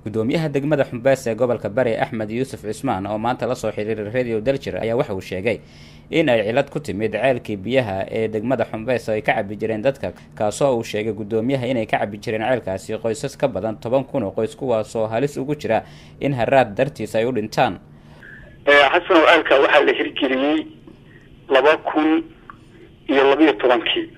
gudoomiyaha degmada xumbeys ee gobolka bari axmed yuusuf cismaan oo maanta lasoo xiriiray radio daljir ayaa waxa uu sheegay in ay cilad ku timid ceelkii biyaha ee degmada xumbeys oo ay ka cabi jireen dadka kaasoo uu sheegay gudoomiyaha inay ka cabi jireen ceelkaasi qoysas ka badan toban kun oo qoys kuwaasoo halis ugu jira in haraad dartiis ay u dhintaan xasanow ceelka waxaa la hirgeliyey laba kun iyo labiyo tobankii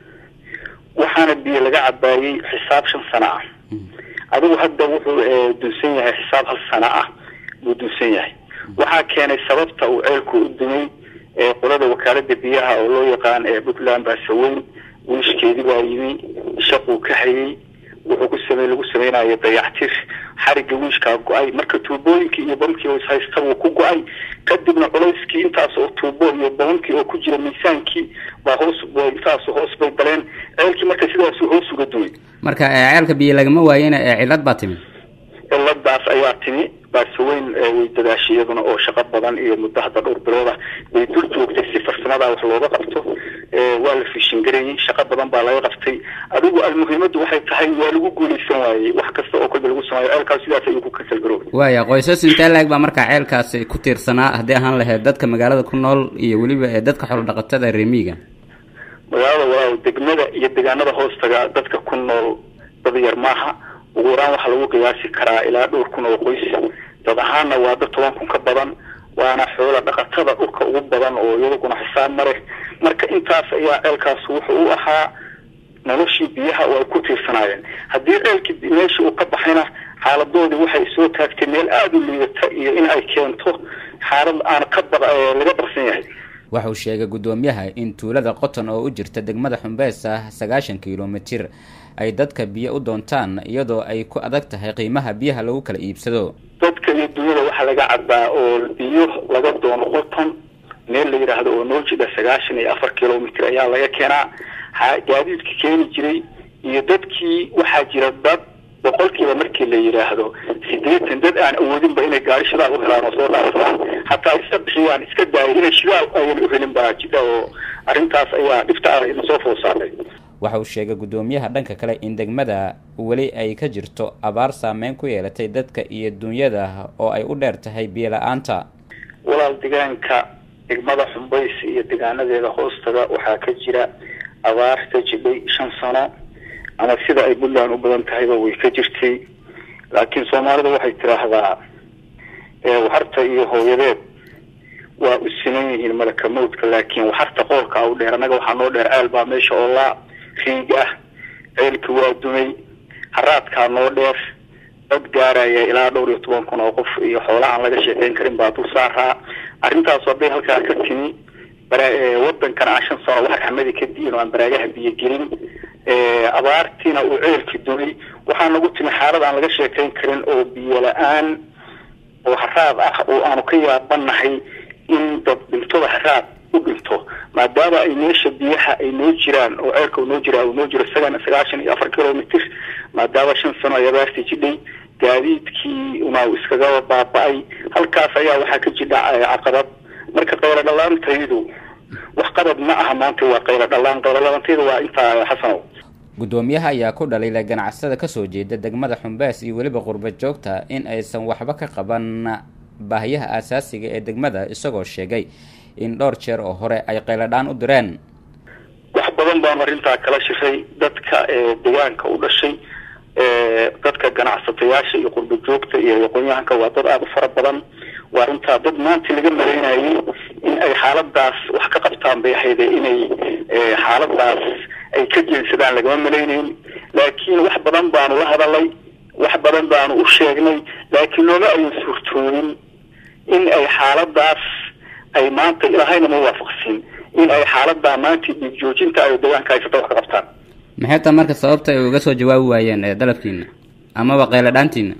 waxaana biyo laga cabaayey xisaab shan sano ah adigu hadda wuxuu dunsan yahay xisaab hal sano ah buu dunsan yahay waxaa keenay sababta uu ceelku u dumay qolada wakaalada biyaha oo loo yaqaan puntland baasaweyn wiishkeedii baa yimi shaquu ka hayay wuxuu ku samey lagu sameynayo dayactir xarigga wiishkaa go-ay marka tuubooyinkii iyo bamkii haysta wuu ku go-ay kadibna culayskii intaas oo tuubo iyo bamamkii oo ku jira miisaankii baa hoos intaas hoos bay galeen ceelkii marka sidaas hoos uga dumay marka ceelka biyo lagama waayena cilad baa timid ciladaas ayaa timi baasaweyn way dadaashay iyaduna oo shaqo badan iyo muddo hadda dhowr bilooda way dul joogtay si farsamada wax looga qabto waa la fishingarayey shaqo badan baa laga qabtay adigu almuhiimadu waxay tahay waa lagu guuleysan waayey wax kasta oo kolba lagu sameeyo ceelkaas sidaas ayuu ku kasalgaroobay waaya qoysas intee la-eg baa markaa ceelkaasi ku tiirsanaa haddii ahaan lahayd dadka magaalada ku nool iyo weliba ee dadka xoolo dhaqatada reemiga magaalada walaaw degmada iyo deegaanada hoostaga dadka ku nool dad yar maaha ugu yaraan waxaa lagu qiyaasi karaa ilaa dhowr kun oo qoys dad ahaanna waa dad toban kun ka badan waana xoola dhaqatada dhulka ugu badan oo iyadaguna xisaab ma leh marka intaas ayaa ceelkaas wuxuu u ahaa noloshii biyaha oo ay ku tiirsanaayeen haddii ceelkii meeshii uu ka baxayna xaaladoodii waxay soo taagtay meel aada u liidata iyo in ay keento xaalad aan ka ba laga barsan yahay waxa uu sheegay guddoomiyaha in tuulada qoton oo u jirta degmada xumbeys ah sagaashan kilomitir ay dadka biyo u doontaan iyadoo ay ku adag tahay qiimaha biyaha lagu kala iibsado dadka iyo dunyada waxaa laga cabaa oo biyo laga doono qoton meel la yidhaahdo oo noo jidha sagaashan iyo afar kilomitr ayaa laga keenaa gaadiidka keeni jiray iyo dadkii waxaa jira dad boqolkiiba markii la yidhaahdo sideetan dad aan awoodinba inay gaari shidaal u helaan oo soo dhaafaan hataa iska bixiyaan iska daaya inay shidaal ayan u helin baa jidha oo arrintaas ayaa dhibta ah ina soo food saartay waxa uu sheegay guddoomiyaha dhanka kale in degmada weli ay ka jirto abaar saameyn ku yeelatay dadka iyo dunyada oo ay u dheer tahay biyo la-aanta walaal deegaanka degmada xumbays iyo deegaanadeeda hoostaga waxaa ka jira abaar ka jidhay shan sano ama sida ay puntland u badan tahayba way ka jirtay laakiin soomaalida waxay tidhaahdaa waxarta iyo hooyadeed waa u siman yihiin malaka mawdka laakiin waxarta qoolka u dheer annaga waxaa noo dheer ceel baa meesha oo laa riig ah ceelki waa dumay haraadkaa noo dheer dad gaaraya ilaa dhowr iyo toban kun oo qof iyo xoola aan laga sheekeyn karin baa dul saaraa arrintaas hadday halkaa ka timi wadankan aan shan sano wax raxmadi ka diin oo aan baraagaha biyo gelin abaartiina uu ceelki dumay waxaa nagu timi xaalad aan laga sheekeyn karin oo biyo la-aan oo haraad ah oo aanu ka yaabanahay in dad dhintoda haraad u dhinto maadaama ay meesha biyaha ay noo jiraan oo ceelka noo jira uu noo jiro sagan sagaashan iyo afar kilomitr maadaama shan sano ay abaartii jidhay gaadiidkii una iskaga baaba-ay halkaas ayaa waxaa ka jidha caqabad marka qaylo dhalaantaydu wax qabad ma aha maanta waa qaylo dhalaan qaylo dhalaantaydu waa intaa xasanow guddoomiyaha ayaa ku dhaliilay ganacsada kasoo jeeda degmada xumbeys iyo weliba qurba joogta in aysan waxba ka qaban baahiyaha aasaasiga ee degmada isagoo sheegay in dhowr jeer oo hore ay qayladhaan u direen wax badan baanu arrintaa kala shiray dadka deegaanka u dhashay dadka ganacsatayaasha iyo qurba joogta iyo aqoon-yahanka waa dad aada u fara badan waa arrintaa dad maanta laga malaynayay in ay xaaladaas wax ka qabtaan bay ahayde inay xaaladaas ay ka jeensadaan lagama malaynayn laakiin wax badan baanu la hadalay wax badan baanu u sheegnay laakiin nooma ayan suurtoobin in ay xaaladaas ay maanta ilaahayna ma waafaqsin in ay xaaladaa maanta dhiig joojinta ay deegaanka haysata wax ka qabtaan maxay taa marka sababta ay uga soo jawaabi waayeen dalabkiina amaba qayladhaantiina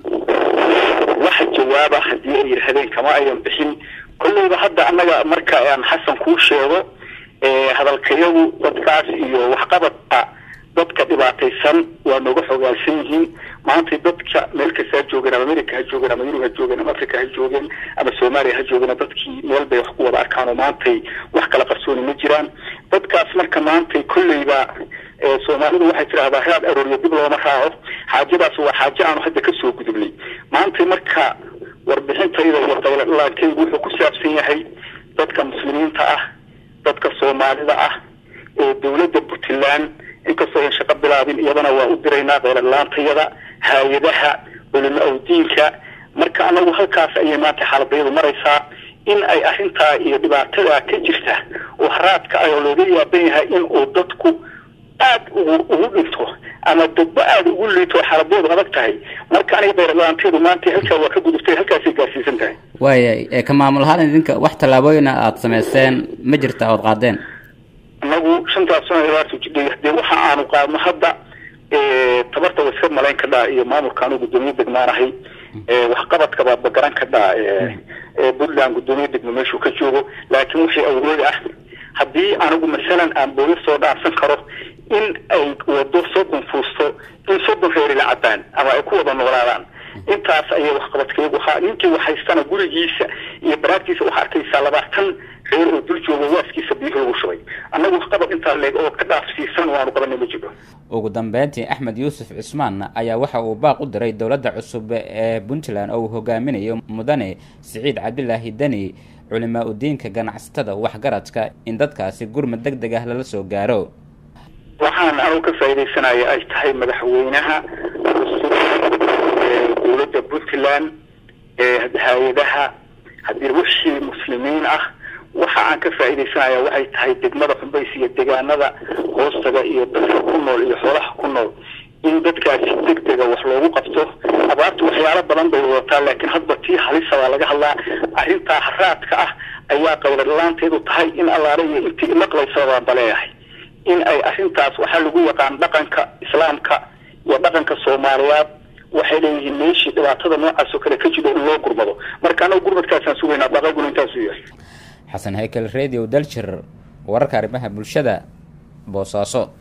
waxa jawaaba haddii ay yidhaahdeen kama ayan bixin kolleyba hadda annaga marka aan xasan kuu sheego hadalkayagu dadkaas iyo waxqabadka dadka dhibaataysan waa nooga xogaalsan yihiin maanta dadka meel kasta ha joogeen ama america ha joogeen ama yurub ha joogeen ama africa ha joogeen ama soomaaliya ha joogeen dadkii meel bay wax ku wada arkaan oo maantay wax kala qarsooni ma jiraan dadkaas marka maantay kolleyba soomaalidu waxay tidhahdaa raad arooriyo dib looma raaco xaajadaas waa xaajo aanu hadda kasoo gudubnay maantay marka warbixintayda iyo qaylaankaygu wuxuu ku saabsan yahay dadka muslimiinta ah dadka soomaalida ah ee dowladda puntland inkastoo an shaqo bilaabin iyadana waa u diraynaa qayladlaantayada hay-adaha culimo awdiinka marka anagu halkaas ayay maanta xaaladayadu maraysaa in ay arrintaa iyo dhibaatada ka jirta oo haraadka ayoo looga yaaban yahay in uu dadku aad ugu ugu dhinto ama dadba aada ugu liito xaaladeedu adag tahay marka aniga qayladlaanteedu maanta halkaa waa ka gudubtay halkaasay gaarsiisan tahay waaya ka maamul ahaan idinka wax tallaabooyina aada samayseen ma jirta ood qaadeen anagu shantaas sano ilaartu jidhay dee waxa aanu qaadno hadda tabarta wa iska malayn kadhaa iyo maamulka anu guddoomiye degmaanahay waxqabadka baadba garan kadhaa puntland guddoomiye degmo meeshuu ka joogo laakiin wixii awood ah haddii anigu masalan aan boolis soo dhaansan karo in ay wado soddon fuusto in soddon reeri la cabaan ama ay ku wada noolaadaan intaas ayay waxqabadkayagu ahaa ninkii waxhaystana gurigiisa iyo baraagtiisa waxaa arkaysaa labaatan reer oo dul joogo waaskiisa biyuhu lagu shubay annagu waxqabad intaa leeg oo ka dhaafsiisan waanu qabanay ma jiro ugu dambeyntii axmed yuusuf cismaan ayaa waxa uu baaq u diray dowladda cusub ee puntland oo uu hogaaminayo mudane siciid cabdilaahi deni culimaa udiinka ganacsatada waxgaradka in dadkaasi gurmad deg deg ah lala soo gaaro waxaan anugu ka faaidaysanaya ay tahay madaxweynaha cusub ee dowladda puntland ee hay-adaha haddii wixii muslimiin ah waxa aan ka faaidaysanaya waxay tahay degmada xumbays iyo degaanada hoostaga iyo dadka ku nool iyo xoolaha ku nool in dadkaasi deg dega wax loogu qabto abaartu waxyaalo badan bay wadataa laakiin hadba tii halisa baa laga hadlaa arrintaa haraadka ah ayaa qayladlaanteedu tahay in allaale iyo intii imaqlaysa baan baleeyahay in ay arrintaas waxaa lagu yaqaan dhaqanka islaamka iyo dhaqanka soomaaliyaad waxay leeyihiin meeshii dhibaatada noocaas oo kale ka jiro in loo gurmado marka anagu gurmadkaasaan sugaynaa dhaqayguna intaasuu yahay xasan haykel radio daljir wararka arrimaha bulshada boosaaso